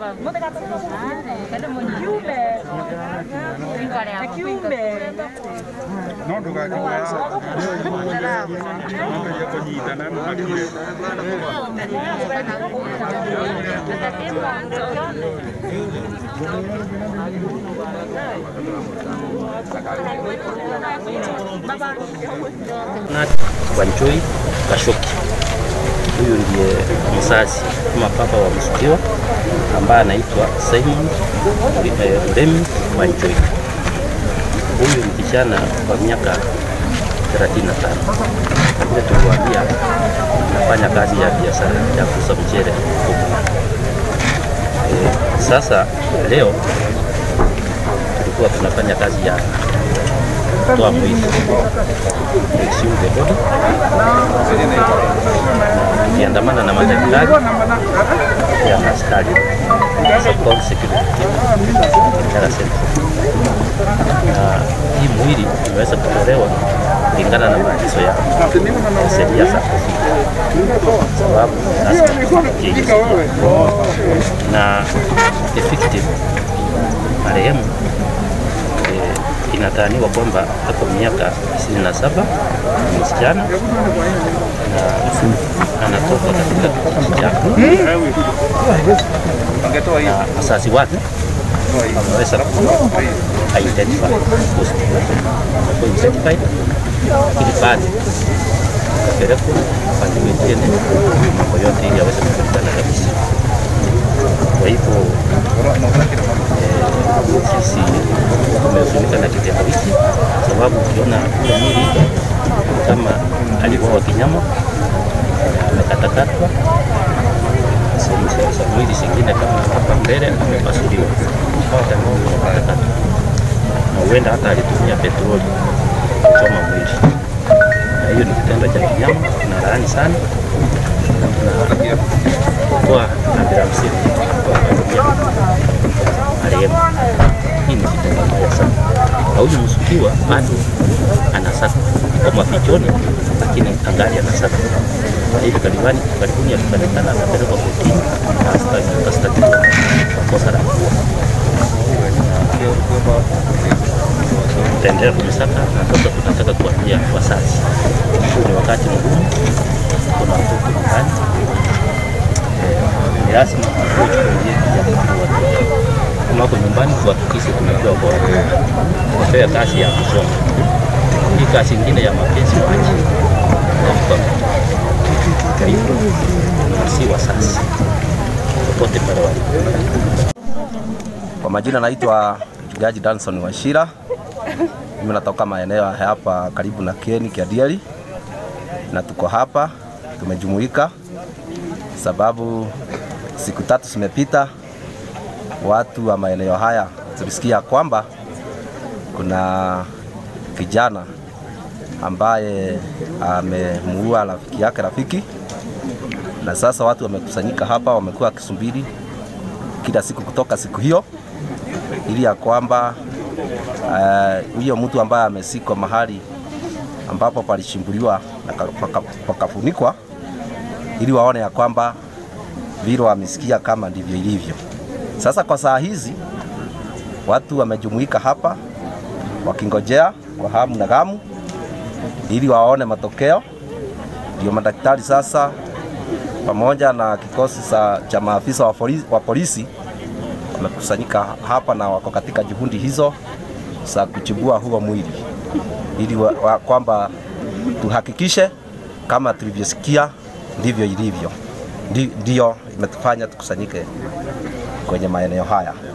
no ndũgakiuga nongeria kũnyitana makire Nat Wanjoi Kashoki. Huyu ndiye mzazi ama baba wa mshukiwa ambaye anaitwa Simon eh, Uremi Wanjoi. Huyu ni kijana wa miaka 35 na vile tuliwaambia anafanya kazi ya biashara ya kuuza mchele huko. Eh, sasa leo tulikuwa tunafanya kazi ya kutoa mwili exhume the body tukiandamana na madaktari ya askari Sokol security team Ngara Central. Na hii mwili imeweza kutolewa kulingana na maagizo ya sheria za COVID, sababu lazima tufikie hiyo sheria. na the victim marehemu eh, inadhaniwa kwamba ako miaka 27 ni msichana na anatoka katika kijiji chake na wazazi wake wameweza ku identify ku identified ili baadhi kapelekwa pande wengine mambo yote ili aweze kujulikana kabisa. Kwa hivyo eh, sisi tumehuzunika na kitendo hiki, sababu ukiona ule mwili kama aliuawa kinyama, amekatakatwa sehemu za mwili zingine kama hapa mbele amepasuliwa hata mwili umekatakatwa, na huenda hata alitumia petroli kuchoma mwili, na hiyo ni kitendo cha kinyama, tunalaani sana na tunatoa rambirambi kwa familia marehemu. Hii ni kitendo mbaya sana, na huyu mshukiwa bado anasaka kwa mafichoni, lakini angali anasaka na hivi karibuni karibuni akipatikana atapelekwa kotini na asta- atastakiwa kwa kosa la kuua. Tutaendelea kumsaka na sasa tunataka kuambia wazazi, huu ni wakati mgumu, kuna watoto nyumbani, Eh, ni lazima tuchukulie jambo la watoto kama wako nyumbani, tuhakikishe tunajua kwa watoto, wapewe kazi ya kusoma. Hii kazi ingine ya mapenzi waache, Kwa- kwa hivyo si wasasi popote pale walipo. Kwa majina naitwa mchungaji Danson Washira. Mimi natoka maeneo ya hapa karibu na Kieni Kiadieli, na tuko hapa tumejumuika sababu siku tatu zimepita, watu wa maeneo haya tulisikia kwamba kuna kijana ambaye amemuua rafiki yake rafiki, na sasa watu wamekusanyika hapa, wamekuwa wakisubiri kila siku kutoka siku hiyo ili ya kwamba eh, huyo mtu ambaye amesikwa mahali ambapo palishimbuliwa na ka- paka- pakafunikwa, ili waone ya kwamba vile wamesikia kama ndivyo ilivyo. Sasa kwa saa hizi watu wamejumuika hapa wakingojea kwa hamu na gamu ili waone matokeo. Ndio madaktari sasa pamoja na kikosi sa- cha maafisa wa polisi, wa polisi wamekusanyika hapa na wako katika juhudi hizo za kuchibua huo mwili ili wa, wa, kwamba tuhakikishe kama tulivyosikia ndivyo ilivyo. Ndi- Ndiyo imetufanya tukusanyike kwenye maeneo haya.